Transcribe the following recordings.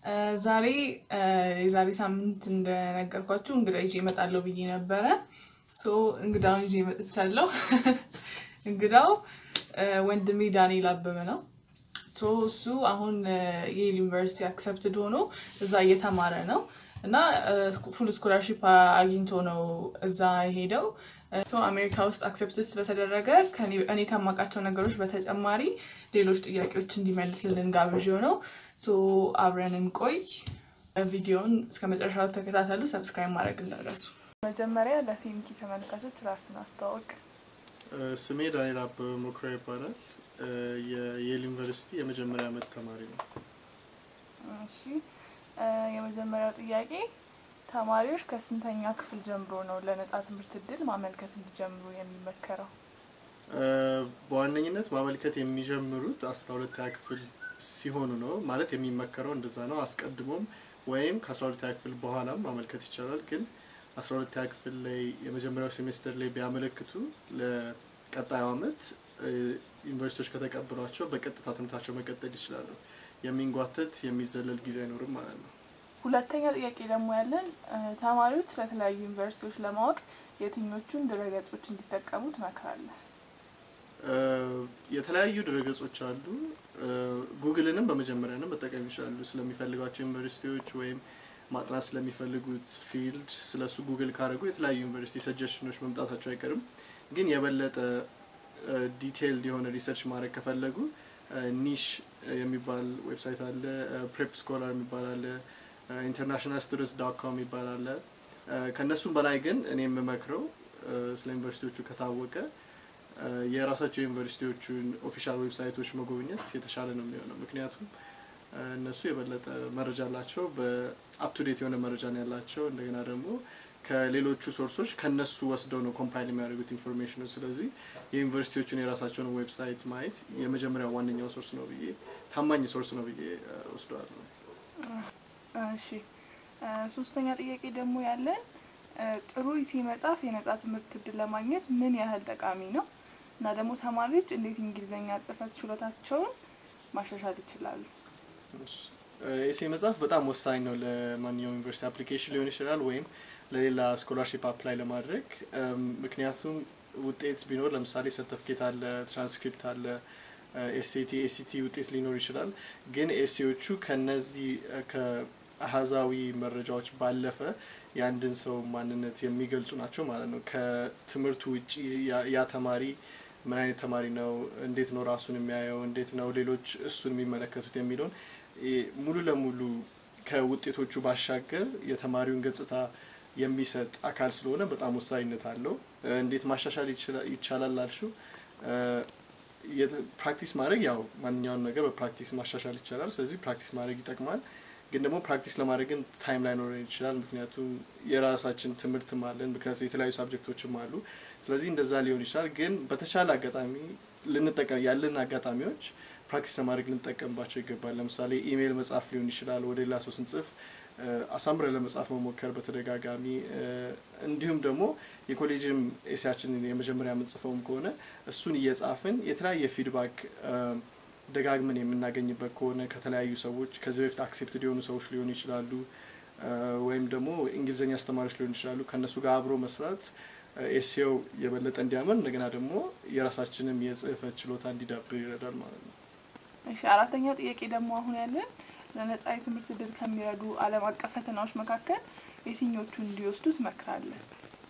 ዛሬ የዛሬ ሳምንት እንደነገርኳችሁ እንግዳ ይዤ እመጣለሁ ብዬ ነበረ። ሶ እንግዳውን ይዤ መጥቻለሁ። እንግዳው ወንድሜ ዳንኤል አበበ ነው። ሶ እሱ አሁን የየል ዩኒቨርሲቲ አክሰፕትድ ሆኖ እዛ እየተማረ ነው እና ፉል ስኮላርሺፕ አግኝቶ ነው እዛ የሄደው። ሶ አሜሪካ ውስጥ አክሰፕትድ ስለተደረገ እኔ ከማውቃቸው ነገሮች በተጨማሪ ሌሎች ጥያቄዎች እንዲመልስልን ጋብዤው ነው። ሶ አብረን እንቆይ። ቪዲዮውን እስከ መጨረሻው ተከታተሉ። ሰብስክራይብ ማድረግ እንዳትረሱ። መጀመሪያ ለሲምኪ ተመልካቾች ራስን አስተዋወቅ። ስሜ ዳንኤል አበበ ሞክራ ይባላል። የየል ዩኒቨርሲቲ የመጀመሪያ ዓመት ተማሪ ነው። እሺ፣ የመጀመሪያው ጥያቄ ተማሪዎች ከስንተኛ ክፍል ጀምሮ ነው ለነጻ ትምህርት እድል ማመልከት እንዲጀምሩ የሚመከረው? በዋነኝነት ማመልከት የሚጀምሩት አስራ ሁለተኛ ክፍል ሲሆኑ ነው ማለት የሚመከረው እንደዛ ነው። አስቀድሞም ወይም ከአስራ ሁለተኛ ክፍል በኋላም ማመልከት ይቻላል። ግን አስራ ሁለተኛ ክፍል ላይ የመጀመሪያው ሴሜስተር ላይ ቢያመለክቱ ለቀጣዩ ዓመት ዩኒቨርሲቲዎች ከተቀበሏቸው በቀጥታ ትምህርታቸው መቀጠል ይችላሉ። የሚንጓተት የሚዘለል ጊዜ አይኖርም ማለት ነው። ሁለተኛ ጥያቄ ደግሞ ያለን ተማሪዎች ስለተለያዩ ዩኒቨርሲቲዎች ለማወቅ የትኞቹን ድረገጾች እንዲጠቀሙ ትመክራለህ? የተለያዩ ድረገጾች አሉ። ጉግልንም በመጀመሪያንም መጠቀም ይችላሉ። ስለሚፈልጓቸው ዩኒቨርሲቲዎች ወይም ማጥናት ስለሚፈልጉት ፊልድ ስለሱ ጉግል ካደረጉ የተለያዩ ዩኒቨርሲቲ ሰጀሽኖች መምጣታቸው አይቀርም። ግን የበለጠ ዲቴይልድ የሆነ ሪሰርች ማድረግ ከፈለጉ ኒሽ የሚባል ዌብሳይት አለ፣ ፕሬፕ ስኮላር የሚባል አለ፣ ኢንተርናሽናል ስቱደንትስ ዳት ኮም የሚባል አለ። ከእነሱም በላይ ግን እኔ የምመክረው ስለ ዩኒቨርሲቲዎቹ ከታወቀ የራሳቸው ዩኒቨርሲቲዎቹን ኦፊሻል ዌብሳይቶች መጎብኘት የተሻለ ነው የሚሆነው። ምክንያቱም እነሱ የበለጠ መረጃ አላቸው፣ በአፕቱዴት የሆነ መረጃ ነው ያላቸው። እንደገና ደግሞ ከሌሎቹ ሶርሶች ከነሱ ወስደው ነው ኮምፓይል የሚያደርጉት ኢንፎርሜሽኑ። ስለዚህ የዩኒቨርሲቲዎቹን የራሳቸውን ዌብሳይት ማየት የመጀመሪያው ዋነኛው ሶርስ ነው ብዬ ታማኝ ሶርስ ነው ብዬ ወስደዋለሁ። እሺ፣ ሶስተኛ ጥያቄ ደግሞ ያለን ጥሩ ኢሴ መጽሐፍ የነጻ ትምህርት እድል ለማግኘት ምን ያህል ጠቃሚ ነው እና ደግሞ ተማሪዎች እንዴት እንግሊዝኛ ጽህፈት ችሎታቸውን ማሻሻል ይችላሉ? ኤሴ መጽሐፍ በጣም ወሳኝ ነው ለማንኛውም ዩኒቨርሲቲ አፕሊኬሽን ሊሆን ይችላል ወይም ለሌላ ስኮላርሺፕ አፕላይ ለማድረግ ምክንያቱም ውጤት ቢኖር ለምሳሌ ሰርተፍኬት አለ፣ ትራንስክሪፕት አለ፣ ኤስኤቲ ኤሲቲ ውጤት ሊኖር ይችላል። ግን ኤሴዎቹ ከነዚህ ከአሀዛዊ መረጃዎች ባለፈ የአንድን ሰው ማንነት የሚገልጹ ናቸው ማለት ነው። ከትምህርቱ ውጭ ያ ተማሪ ምን አይነት ተማሪ ነው፣ እንዴት ነው ራሱን የሚያየው፣ እንዴት ነው ሌሎች እሱን የሚመለከቱት የሚለውን ሙሉ ለሙሉ ከውጤቶቹ ባሻገር የተማሪውን ገጽታ የሚሰጥ አካል ስለሆነ በጣም ወሳኝነት አለው። እንዴት ማሻሻል ይቻላል ላልሽው ፕራክቲስ ማድረግ ያው ማንኛውን ነገር በፕራክቲስ ማሻሻል ይቻላል። ስለዚህ ፕራክቲስ ማድረግ ይጠቅማል። ግን ደግሞ ፕራክቲስ ለማድረግ ግን ታይም ላይኖረን ይችላል። ምክንያቱም የራሳችን ትምህርትም አለን፣ ምክንያቱም የተለያዩ ሳብጀክቶችም አሉ። ስለዚህ እንደዛ ሊሆን ይችላል። ግን በተሻለ አጋጣሚ ልንጠቀም ያለን አጋጣሚዎች ፕራክቲስ ለማድረግ ልንጠቀምባቸው ይገባል። ለምሳሌ ኢሜይል መጻፍ ሊሆን ይችላል። ወደ ሌላ ሰው ስንጽፍ አሳምረን ለመጻፍ መሞከር በተደጋጋሚ እንዲሁም ደግሞ የኮሌጅም ኤሲያችንን የመጀመሪያ የምንጽፈውም ከሆነ እሱን እየጻፍን የተለያየ ፊድባክ ደጋግመን የምናገኝበት ከሆነ ከተለያዩ ሰዎች ከዚህ በፊት አክሴፕትድ የሆኑ ሰዎች ሊሆኑ ይችላሉ፣ ወይም ደግሞ እንግሊዝኛ አስተማሪዎች ሊሆኑ ይችላሉ። ከእነሱ ጋር አብሮ መስራት ኤሴው የበለጠ እንዲያምር እንደገና ደግሞ የራሳችንም የጽህፈት ችሎታ እንዲዳብር ይረዳል ማለት ነው። እሺ፣ አራተኛው ጥያቄ ደግሞ አሁን ያለን ለነጻ የትምህርት እድል ከሚረዱ ዓለም አቀፍ ፈተናዎች መካከል የትኞቹ እንዲወስዱ ትመክራለህ?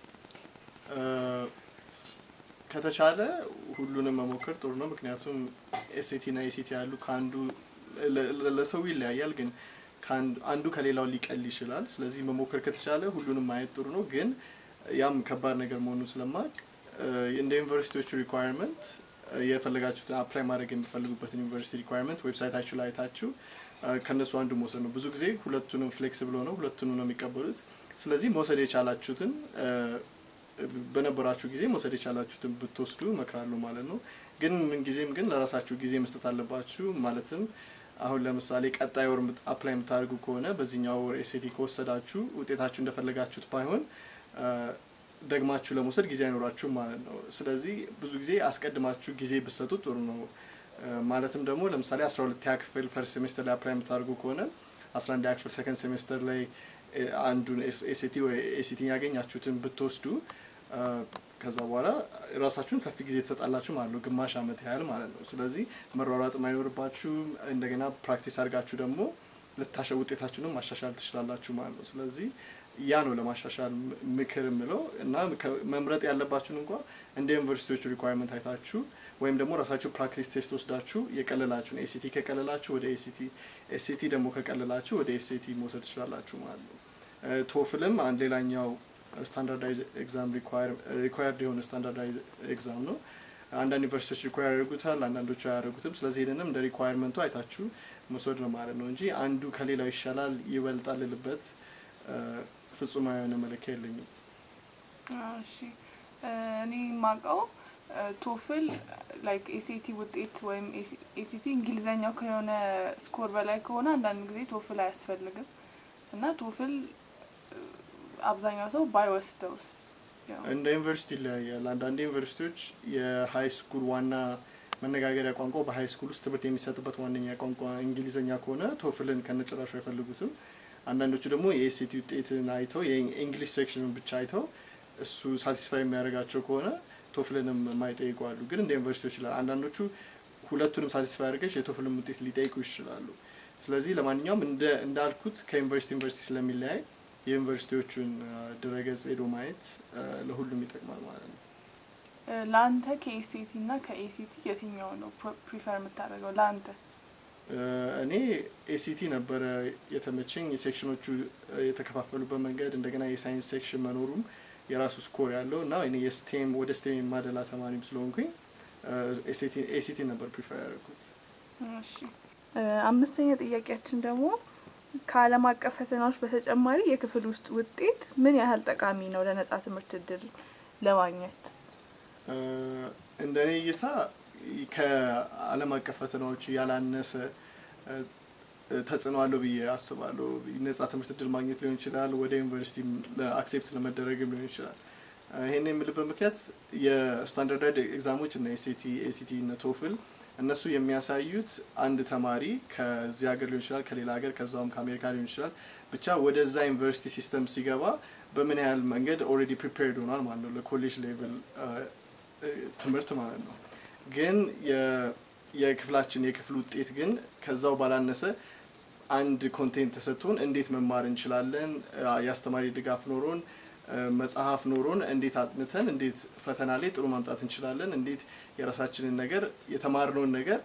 ከተቻለ ሁሉንም መሞከር ጥሩ ነው። ምክንያቱም ኤስኤቲ እና ኤሲቲ ያሉ ከአንዱ ለሰው ይለያያል፣ ግን አንዱ ከሌላው ሊቀል ይችላል። ስለዚህ መሞከር ከተቻለ ሁሉንም ማየት ጥሩ ነው። ግን ያም ከባድ ነገር መሆኑን ስለማቅ እንደ ዩኒቨርሲቲዎቹ ሪኳየርመንት የፈለጋችሁትን አፕላይ ማድረግ የሚፈልጉበትን ዩኒቨርሲቲ ሪኳየርመንት ዌብሳይታችሁ ላይ አይታችሁ ከእነሱ አንዱ መውሰድ ነው። ብዙ ጊዜ ሁለቱንም ፍሌክስብል ሆነው ሁለቱንም ነው የሚቀበሉት። ስለዚህ መውሰድ የቻላችሁትን በነበራችሁ ጊዜ መውሰድ የቻላችሁትን ብትወስዱ እመክራለሁ ማለት ነው። ግን ምን ጊዜም ግን ለራሳችሁ ጊዜ መስጠት አለባችሁ። ማለትም አሁን ለምሳሌ ቀጣይ ወር አፕላይ የምታደርጉ ከሆነ በዚህኛው ወር ኤስኤቲ ከወሰዳችሁ ውጤታችሁ እንደፈለጋችሁት ባይሆን ደግማችሁ ለመውሰድ ጊዜ አይኖራችሁም ማለት ነው። ስለዚህ ብዙ ጊዜ አስቀድማችሁ ጊዜ ብትሰጡ ጥሩ ነው። ማለትም ደግሞ ለምሳሌ አስራ ሁለተኛ ክፍል ፈርስት ሴሜስተር ላይ አፕላይ የምታደርጉ ከሆነ አስራ አንድ ክፍል ሰከንድ ሴሜስተር ላይ አንዱን ኤሲቲ ወይ ኤሲቲ ያገኛችሁትን ብትወስዱ ከዛ በኋላ ራሳችሁን ሰፊ ጊዜ ትሰጣላችሁ ማለት ነው፣ ግማሽ አመት ያህል ማለት ነው። ስለዚህ መሯሯጥ አይኖርባችሁም። እንደገና ፕራክቲስ አድርጋችሁ ደግሞ ልታሸ ውጤታችሁንም ማሻሻል ትችላላችሁ ማለት ነው። ስለዚህ ያ ነው ለማሻሻል ምክር የምለው እና መምረጥ ያለባችሁን እንኳ እንደ ዩኒቨርሲቲዎቹ ሪኳርመንት አይታችሁ ወይም ደግሞ ራሳችሁ ፕራክቲስ ቴስት ወስዳችሁ የቀለላችሁን ኤሲቲ ከቀለላችሁ ወደ ኤሲቲ፣ ኤሲቲ ደግሞ ከቀለላችሁ ወደ ኤስኤቲ መውሰድ ትችላላችሁ ማለት ነው። ቶፍልም አንድ ሌላኛው ስታንዳርዳይዝ ኤግዛም ሪኳየርድ የሆነ ስታንዳርዳይዝ ኤግዛም ነው። አንዳንድ ዩኒቨርሲቲዎች ሪኳየር ያደርጉታል፣ አንዳንዶቹ አያደርጉትም። ስለዚህ ይህንንም እንደ ሪኳየርመንቱ አይታችሁ መውሰድ ነው ማለት ነው እንጂ አንዱ ከሌላው ይሻላል ይበልጣል ልበት ፍጹማዊ የሆነ መለኪያ የለኝም። እሺ እኔ የማውቀው ቶፍል ላይክ ኤሲቲ ውጤት ወይም ኤሲቲ እንግሊዘኛው ከሆነ ስኮር በላይ ከሆነ አንዳንድ ጊዜ ቶፍል አያስፈልግም እና ቶፍል አብዛኛው ሰው ባይወስደውስ? እንደ ዩኒቨርሲቲ ይለያያል። አንዳንድ ዩኒቨርሲቲዎች የሀይ ስኩል ዋና መነጋገሪያ ቋንቋ በሀይ ስኩል ውስጥ ትምህርት የሚሰጥበት ዋነኛ ቋንቋ እንግሊዝኛ ከሆነ ቶፍልን ከነጭራሹ አይፈልጉትም። አንዳንዶቹ ደግሞ የኤሲቲ ውጤትን አይተው የእንግሊሽ ሴክሽኑን ብቻ አይተው እሱ ሳቲስፋይ የሚያደርጋቸው ከሆነ ቶፍልንም የማይጠይቁ አሉ። ግን እንደ ዩኒቨርሲቲዎች ይችላል። አንዳንዶቹ ሁለቱንም ሳቲስፋይ አድርገሽ የቶፍልን ውጤት ሊጠይቁ ይችላሉ። ስለዚህ ለማንኛውም እንዳልኩት ከዩኒቨርሲቲ ዩኒቨርሲቲ ስለሚለያይ የዩኒቨርሲቲዎቹን ድረገጽ ሄዶ ማየት ለሁሉም ይጠቅማል ማለት ነው። ለአንተ ከኤሲቲ እና ከኤሲቲ የትኛው ነው ፕሪፈር የምታደርገው? ለአንተ እኔ ኤሲቲ ነበረ የተመቸኝ። የሴክሽኖቹ የተከፋፈሉበት መንገድ እንደገና የሳይንስ ሴክሽን መኖሩም የራሱ ስኮር ያለው እና እኔ የስቴም ወደ ስቴም የማደላ ተማሪም ስለሆንኩኝ ኤሲቲ ነበር ፕሪፈር ያደርጉት። እሺ አምስተኛ ጥያቄያችን ደግሞ ከዓለም አቀፍ ፈተናዎች በተጨማሪ የክፍል ውስጥ ውጤት ምን ያህል ጠቃሚ ነው ለነጻ ትምህርት እድል ለማግኘት? እንደ እኔ እይታ ከዓለም አቀፍ ፈተናዎች ያላነሰ ተጽዕኖ አለው ብዬ አስባለሁ። ነጻ ትምህርት እድል ማግኘት ሊሆን ይችላል፣ ወደ ዩኒቨርሲቲ አክሴፕት ለመደረግም ሊሆን ይችላል። ይህን የምልበት ምክንያት የስታንዳርዳይድ ኤግዛሞች እና ኤሲቲ ኤሲቲ እና ቶፍል እነሱ የሚያሳዩት አንድ ተማሪ ከዚህ ሀገር ሊሆን ይችላል፣ ከሌላ ሀገር ከዛውም ከአሜሪካ ሊሆን ይችላል፣ ብቻ ወደዛ ዩኒቨርሲቲ ሲስተም ሲገባ በምን ያህል መንገድ ኦልሬዲ ፕሪፔርድ ሆኗል ማለት ነው ለኮሌጅ ሌቭል ትምህርት ማለት ነው። ግን የክፍላችን የክፍል ውጤት ግን ከዛው ባላነሰ አንድ ኮንቴንት ተሰጥቶን እንዴት መማር እንችላለን፣ የአስተማሪ ድጋፍ ኖሮን መጽሐፍ ኖሮን እንዴት አጥንተን እንዴት ፈተና ላይ ጥሩ ማምጣት እንችላለን፣ እንዴት የራሳችንን ነገር የተማርነውን ነገር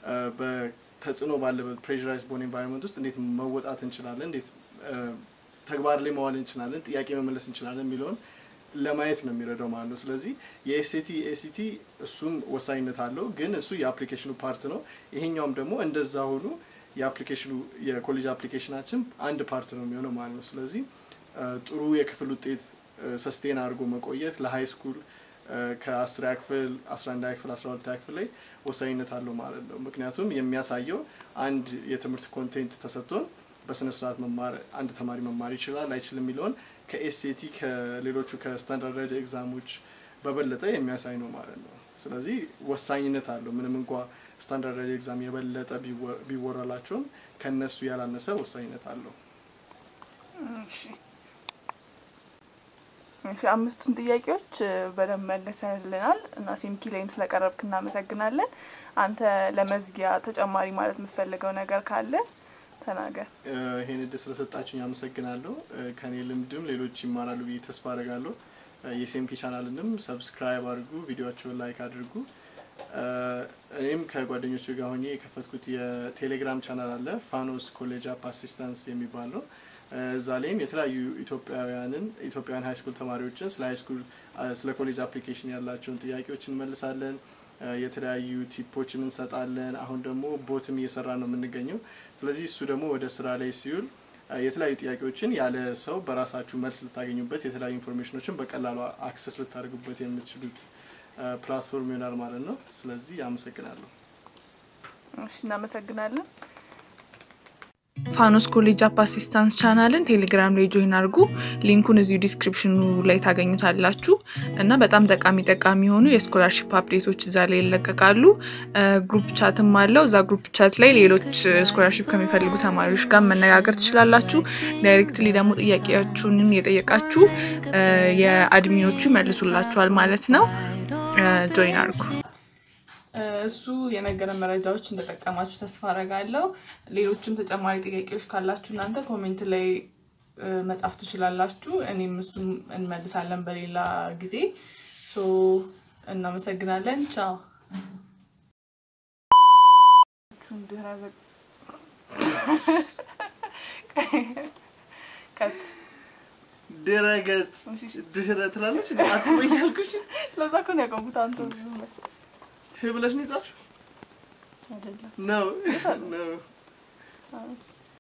በተጽዕኖ ባለበት ፕሬራይዝ በሆነ ኤንቫይሮንመንት ውስጥ እንዴት መወጣት እንችላለን፣ እንዴት ተግባር ላይ መዋል እንችላለን፣ ጥያቄ መመለስ እንችላለን የሚለውን ለማየት ነው የሚረዳው ማለት ነው። ስለዚህ የኤስቲ ኤሲቲ እሱም ወሳኝነት አለው፣ ግን እሱ የአፕሊኬሽኑ ፓርት ነው። ይሄኛውም ደግሞ እንደዛ ሆኑ የአፕሊኬሽኑ የኮሌጅ አፕሊኬሽናችን አንድ ፓርት ነው የሚሆነው ማለት ነው። ስለዚህ ጥሩ የክፍል ውጤት ሰስቴን አድርጎ መቆየት ለሀይ ስኩል ከአስራ ክፍል አስራ አንድ ክፍል አስራ ሁለት ክፍል ላይ ወሳኝነት አለው ማለት ነው። ምክንያቱም የሚያሳየው አንድ የትምህርት ኮንቴንት ተሰጥቶን በስነ ስርዓት መማር አንድ ተማሪ መማር ይችላል አይችልም የሚለውን ከኤስኤቲ ከሌሎቹ ከስታንዳርዳይድ ኤግዛሞች በበለጠ የሚያሳይ ነው ማለት ነው። ስለዚህ ወሳኝነት አለው። ምንም እንኳ ስታንዳርዳይድ ኤግዛም የበለጠ ቢወራላቸውም ከነሱ ያላነሰ ወሳኝነት አለው። እሺ አምስቱን ጥያቄዎች በደንብ መለሰልናል እና ሴምኪ ላይም ስለቀረብክ እናመሰግናለን። አንተ ለመዝጊያ ተጨማሪ ማለት የምትፈልገው ነገር ካለ ተናገር። ይሄን እድል ስለሰጣችሁኝ አመሰግናለሁ። ከኔ ልምድም ሌሎች ይማራሉ ብዬ ተስፋ አደርጋለሁ። የሴምኪ ቻናልንም ሰብስክራይብ አድርጉ፣ ቪዲዮቸውን ላይክ አድርጉ። እኔም ከጓደኞቹ ጋር ሆኜ የከፈትኩት የቴሌግራም ቻናል አለ ፋኖስ ኮሌጅ አፕ አሲስታንስ የሚባል ነው። እዛ ላይም የተለያዩ ኢትዮጵያውያንን ኢትዮጵያውያን ሀይ ስኩል ተማሪዎችን ስለ ሀይ ስኩል ስለ ኮሌጅ አፕሊኬሽን ያላቸውን ጥያቄዎች እንመልሳለን። የተለያዩ ቲፖችን እንሰጣለን። አሁን ደግሞ ቦትም እየሰራ ነው የምንገኘው። ስለዚህ እሱ ደግሞ ወደ ስራ ላይ ሲውል የተለያዩ ጥያቄዎችን ያለ ሰው በራሳችሁ መልስ ልታገኙበት፣ የተለያዩ ኢንፎርሜሽኖችን በቀላሉ አክሰስ ልታደርጉበት የምትችሉት ፕላትፎርም ይሆናል ማለት ነው። ስለዚህ አመሰግናለሁ። እሺ እናመሰግናለን። ፋኖስ ኮሌጅ አፕ አሲስታንስ ቻናልን ቴሌግራም ላይ ጆይን አድርጉ። ሊንኩን እዚሁ ዲስክሪፕሽኑ ላይ ታገኙታላችሁ እና በጣም ጠቃሚ ጠቃሚ የሆኑ የስኮላርሽፕ አፕዴቶች እዛ ላይ ይለቀቃሉ። ግሩፕ ቻትም አለው። እዛ ግሩፕ ቻት ላይ ሌሎች ስኮላርሽፕ ከሚፈልጉ ተማሪዎች ጋር መነጋገር ትችላላችሁ። ዳይሬክትሊ ደግሞ ጥያቄያችሁንም የጠየቃችሁ የአድሚኖቹ ይመልሱላችኋል ማለት ነው። ጆይን አድርጉ። እሱ የነገረን መረጃዎች እንደጠቀማችሁ ተስፋ አረጋለሁ። ሌሎችም ተጨማሪ ጥያቄዎች ካላችሁ እናንተ ኮሜንት ላይ መጻፍ ትችላላችሁ። እኔም እሱም እንመልሳለን በሌላ ጊዜ። ሶ እናመሰግናለን። ቻው። ድረገጽ ድህረ ትላለች አትበይ ያልኩሽ ለዛ እኮ ነው ያቆምኩት። አንተ ብለሽ ነው የጻፍሽው? አይደለም ነው ነው